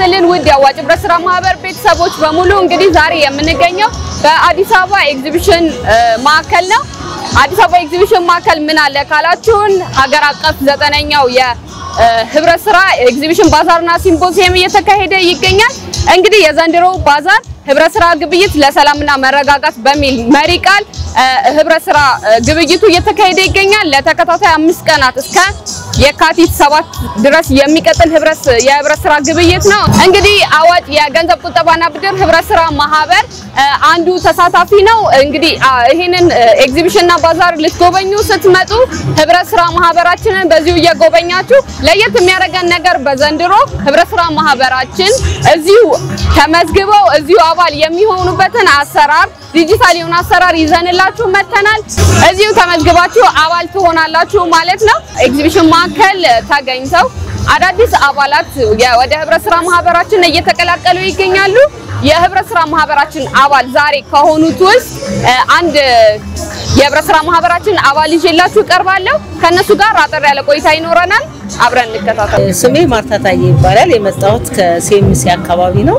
ይስጥልን ውድ የአዋጭ ህብረት ስራ ማህበር ቤተሰቦች በሙሉ እንግዲህ ዛሬ የምንገኘው በአዲስ አበባ ኤግዚቢሽን ማዕከል ነው። አዲስ አበባ ኤግዚቢሽን ማዕከል ምን አለ ካላችሁን ሀገር አቀፍ ዘጠነኛው የህብረት ስራ ኤግዚቢሽን ባዛርና ሲምፖዚየም እየተካሄደ ይገኛል። እንግዲህ የዘንድሮው ባዛር ህብረት ስራ ግብይት ለሰላምና መረጋጋት በሚል መሪ ቃል ህብረት ስራ ግብይቱ እየተካሄደ ይገኛል። ለተከታታይ አምስት ቀናት እስከ የካቲት ሰባት ድረስ የሚቀጥል ህብረት የህብረት ስራ ግብይት ነው። እንግዲህ አዋጭ የገንዘብ ቁጠባና ብድር ህብረት ስራ ማህበር አንዱ ተሳታፊ ነው። እንግዲህ ይህንን ኤግዚቢሽንና ባዛር ልትጎበኙ ስትመጡ ህብረት ስራ ማህበራችንን በዚሁ እየጎበኛችሁ ለየት የሚያደርገን ነገር በዘንድሮ ህብረት ስራ ማህበራችን እዚሁ ተመዝግበው እዚሁ አባል የሚሆኑበትን አሰራር ዲጂታል የሆነ አሰራር ይዘንላችሁ መተናል። እዚሁ ተመዝግባችሁ አባል ትሆናላችሁ ማለት ነው። ኤግዚቢሽን ማዕከል ተገኝተው አዳዲስ አባላት ወደ ህብረት ስራ ማህበራችን እየተቀላቀሉ ይገኛሉ። የህብረት ስራ ማህበራችን አባል ዛሬ ከሆኑት ውስጥ አንድ የህብረት ስራ ማህበራችን አባል ይዤላችሁ ቀርባለሁ። ከነሱ ጋር አጠር ያለ ቆይታ ይኖረናል። አብረን እንከታተል። ስሜ ማርታ ታዬ ይባላል። የመጣሁት ከሴምሲ አካባቢ ነው።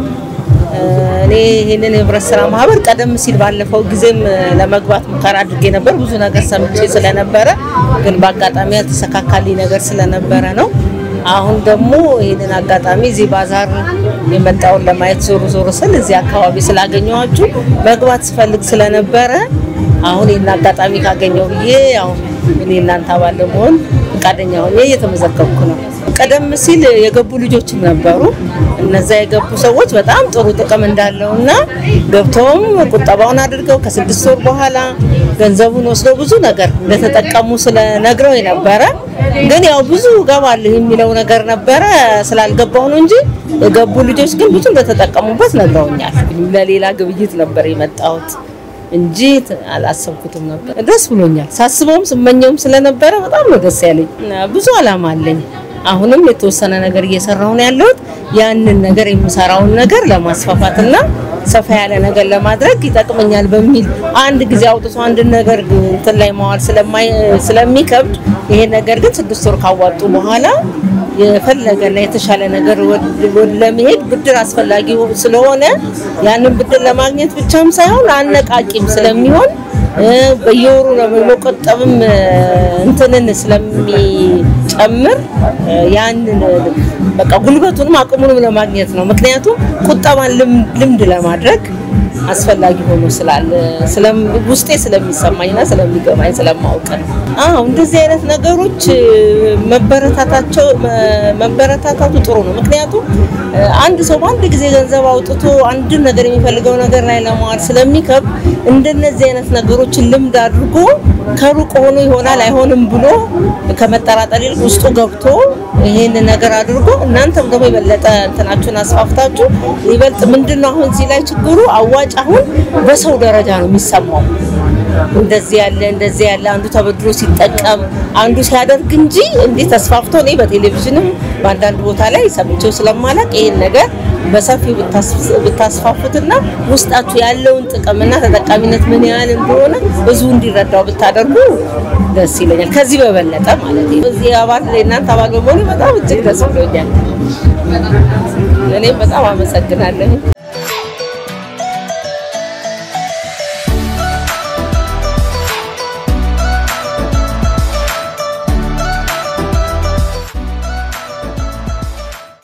እኔ ይህንን የህብረት ስራ ማህበር ቀደም ሲል ባለፈው ጊዜም ለመግባት ሙከራ አድርጌ ነበር። ብዙ ነገር ሰምቼ ስለነበረ ግን በአጋጣሚ ያልተሰካካልኝ ነገር ስለነበረ ነው። አሁን ደግሞ ይህንን አጋጣሚ እዚህ ባዛር የመጣውን ለማየት ዞር ዞር ስል እዚህ አካባቢ ስላገኘኋችሁ መግባት ስፈልግ ስለነበረ አሁን ይህን አጋጣሚ ካገኘው ብዬ አሁን እኔ እናንተ አባል ለመሆን ፈቃደኛ ሆኜ እየተመዘገብኩ ነው። ቀደም ሲል የገቡ ልጆችም ነበሩ። እነዛ የገቡ ሰዎች በጣም ጥሩ ጥቅም እንዳለው እና ገብተውም ቁጠባውን አድርገው ከስድስት ወር በኋላ ገንዘቡን ወስደው ብዙ ነገር እንደተጠቀሙ ስለነግረው የነበረ ግን ያው ብዙ ገባለሁ የሚለው ነገር ነበረ ስላልገባው ነው እንጂ የገቡ ልጆች ግን ብዙ እንደተጠቀሙበት ነግረውኛል። ለሌላ ግብይት ነበር የመጣሁት እንጂ አላሰብኩትም ነበር። ደስ ብሎኛል። ሳስበውም ስመኘውም ስለነበረ በጣም ነው ደስ ያለኝ። ብዙ አላማ አለኝ። አሁንም የተወሰነ ነገር እየሰራሁ ነው ያለሁት። ያንን ነገር የምሰራውን ነገር ለማስፋፋትና ሰፋ ያለ ነገር ለማድረግ ይጠቅመኛል በሚል አንድ ጊዜ አውጥቶ አንድን ነገር እንትን ላይ መዋል ስለሚከብድ ይሄ ነገር ግን ስድስት ወር ካዋጡ በኋላ የፈለገና የተሻለ ነገር ለመሄድ ብድር አስፈላጊ ስለሆነ ያንን ብድር ለማግኘት ብቻም ሳይሆን አነቃቂም ስለሚሆን በየወሩ ለመቆጠብም እንትንን ስለሚጨምር ያንን በቃ ጉልበቱንም አቅሙንም ለማግኘት ነው። ምክንያቱም ቁጠባን ልምድ ለማድረግ አስፈላጊ ሆኖ ስላለ ውስጤ ስለሚሰማኝና ስለሚገባኝ ስለማውቅ ነው። አዎ እንደዚህ አይነት ነገሮች መበረታታቸው መበረታታቱ ጥሩ ነው። ምክንያቱም አንድ ሰው በአንድ ጊዜ ገንዘብ አውጥቶ አንድን ነገር የሚፈልገው ነገር ላይ ለማዋል ስለሚከብድ እንደነዚህ አይነት ነገሮችን ልምድ አድርጎ ከሩቅ ሆኖ ይሆናል አይሆንም ብሎ ከመጠራጠር ይልቅ ውስጡ ገብቶ ይሄን ነገር አድርጎ እናንተም ደግሞ የበለጠ እንትናችሁን አስፋፍታችሁ ይበልጥ ምንድነው አሁን እዚህ ላይ ችግሩ አዋጭ አሁን በሰው ደረጃ ነው የሚሰማው። እንደዚህ ያለ እንደዚህ ያለ አንዱ ተበድሮ ሲጠቀም አንዱ ሲያደርግ እንጂ እንዲህ ተስፋፍቶ እኔ በቴሌቪዥንም በአንዳንድ ቦታ ላይ ሰምቼው ስለማላቅ ይሄን ነገር በሰፊው ብታስፋፉትና ውስጣችሁ ያለውን ጥቅምና ተጠቃሚነት ምን ያህል እንደሆነ ብዙ እንዲረዳው ብታደርጉ ደስ ይለኛል። ከዚህ በበለጠ ማለት ነው። እዚህ አባል እናንተ አባል በመሆኑ በጣም እጅግ ደስ ብሎኛል። እኔም በጣም አመሰግናለሁ።